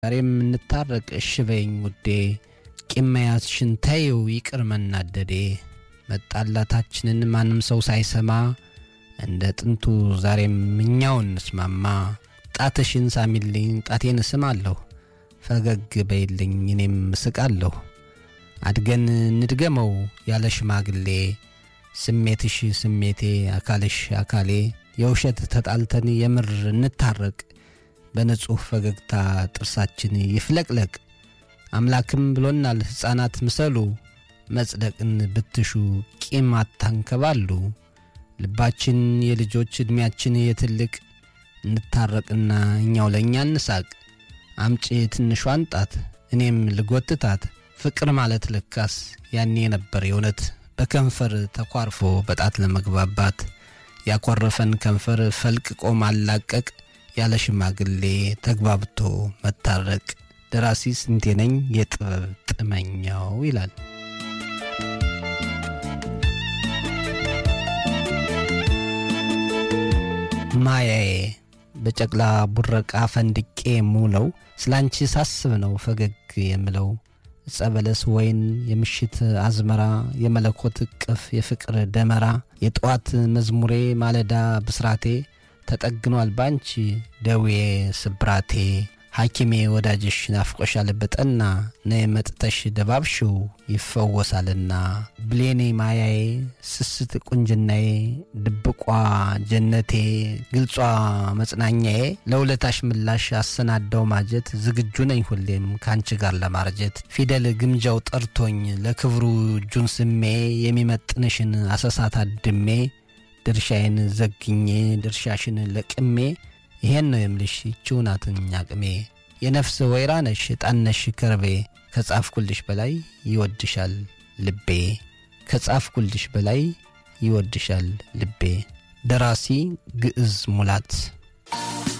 ዛሬም እንታረቅ እሽ በይኝ ውዴ ቂም መያዝሽን ተይው ይቅር መናደዴ መጣላታችንን ማንም ሰው ሳይሰማ እንደ ጥንቱ ዛሬም እኛው እንስማማ ጣትሽን ሳሚልኝ ጣቴን እስማለሁ ፈገግ በይልኝ እኔም እስቃለሁ አድገን እንድገመው ያለ ሽማግሌ ስሜትሽ ስሜቴ አካልሽ አካሌ የውሸት ተጣልተን የምር እንታረቅ በንጹሕ ፈገግታ ጥርሳችን ይፍለቅለቅ አምላክም ብሎናል ሕፃናት ምሰሉ መጽደቅን ብትሹ ቂም አታንከባሉ ልባችን የልጆች ዕድሜያችን የትልቅ እንታረቅና እኛው ለእኛ እንሳቅ አምጪ ትንሿን ጣት እኔም ልጎትታት ፍቅር ማለት ልካስ ያኔ ነበር የእውነት በከንፈር ተኳርፎ በጣት ለመግባባት ያኮረፈን ከንፈር ፈልቅቆ ማላቀቅ ያለ ሽማግሌ ተግባብቶ መታረቅ ደራሲ ስንቴ ነኝ የጥበብ ጥመኛው ይላል። ማያዬ በጨቅላ ቡረቃ ፈንድቄ የምውለው ስላንቺ ሳስብ ነው ፈገግ የምለው ጸበለስ ወይን የምሽት አዝመራ የመለኮት እቅፍ የፍቅር ደመራ የጠዋት መዝሙሬ ማለዳ ብስራቴ ተጠግኗል ባንቺ ደዌ ስብራቴ ሐኪሜ ወዳጅሽ ናፍቆሻል በጠና ነይ መጥተሽ ደባብሽው ይፈወሳልና ብሌኔ ማያዬ ስስት ቁንጅናዬ ድብቋ ጀነቴ ግልጿ መጽናኛዬ ለውለታሽ ምላሽ አሰናዳው ማጀት ዝግጁ ነኝ ሁሌም ከአንቺ ጋር ለማርጀት ፊደል ግምጃው ጠርቶኝ ለክብሩ እጁን ስሜ የሚመጥንሽን አሰሳት አድሜ ድርሻዬን ዘግኜ ድርሻሽን ለቅሜ ይሄን ነው የምልሽ ይቺው ናትኝ አቅሜ የነፍስ ወይራ ነሽ ጣነሽ ከርቤ ከጻፍኩልሽ በላይ ይወድሻል ልቤ ከጻፍኩልሽ በላይ ይወድሻል ልቤ። ደራሲ ግዕዝ ሙላት